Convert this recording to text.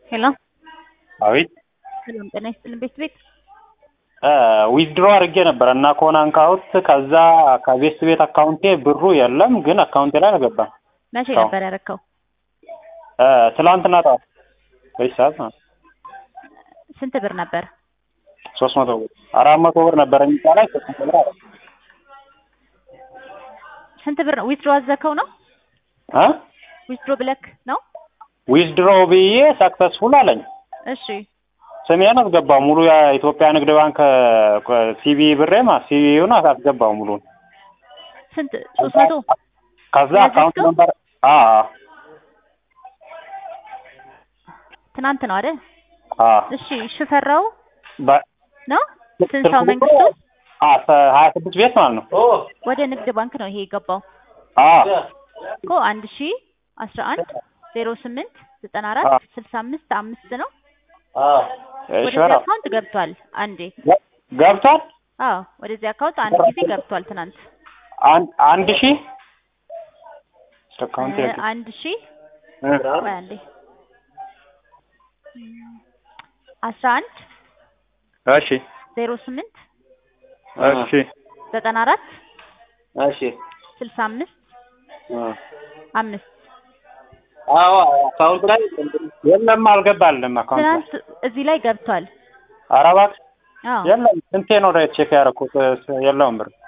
ሄሎ አቤት ሰላም ጤና ይስጥልን ቤት ቤት ዊዝድሮ አድርጌ ነበረ እና ከሆነ አካውንት ከዛ ከቤስት ቤት አካውንቴ ብሩ የለም፣ ግን አካውንቴ ላይ አልገባም። መቼ አዎ። ነበር ያረከው? ትላንትና ጠዋት በዚህ ሰዓት ማለት ነው። ስንት ብር ነበር? ሶስት መቶ ብር አራት መቶ ብር ነበረ የሚጣ ላይ ሶስት መቶ ብር አለ ስንት ብር ነው? ዊዝድሮ አዘከው ነው? እ ዊዝድሮ ብለክ ነው? ዊዝድሮ ብዬ ሰክሰስፉል አለኝ። እሺ ስሜን አስገባው ሙሉ የኢትዮጵያ ንግድ ባንክ ሲቢ ብሬማ ሲቢውን አስገባው ሙሉን። ስንት? ሶስት መቶ ከዛ አካውንት ያዘዝከው? ነበር አ ትናንት ነው አይደል? አ እሺ ሽፈራው በ- ነው? ስንሳው መንግስቱ አ ሀያ ስድስት ቤት ማለት ነው። ወደ ንግድ ባንክ ነው ይሄ የገባው አ እኮ አንድ ሺ አስራ አንድ ዜሮ ስምንት ዘጠና አራት አዎ። ስልሳ አምስት አምስት ነው። እሺ ወደዚህ በራ አካውንት ገብቷል አንዴ። ገ- ገብቷል አዎ ወደዚህ አካውንት አንድ ጊዜ ገብቷል ትናንት አንድ አንድ ሺህ አካውንት እ አንድ ሺ ቆይ አንዴ አስራ አንድ እሺ ዜሮ ስምንት እሺ ዘጠና አራት እሺ ስልሳ አምስት አምስት አዎ አካውንት ላይ የለም አልገባልም አካውንት ላይ ትናንት እዚህ ላይ ገብቷል። ኧረ እባክህ አዎ የለም ስንቴ ነው ቼክ ያደረኩት የለውም ብር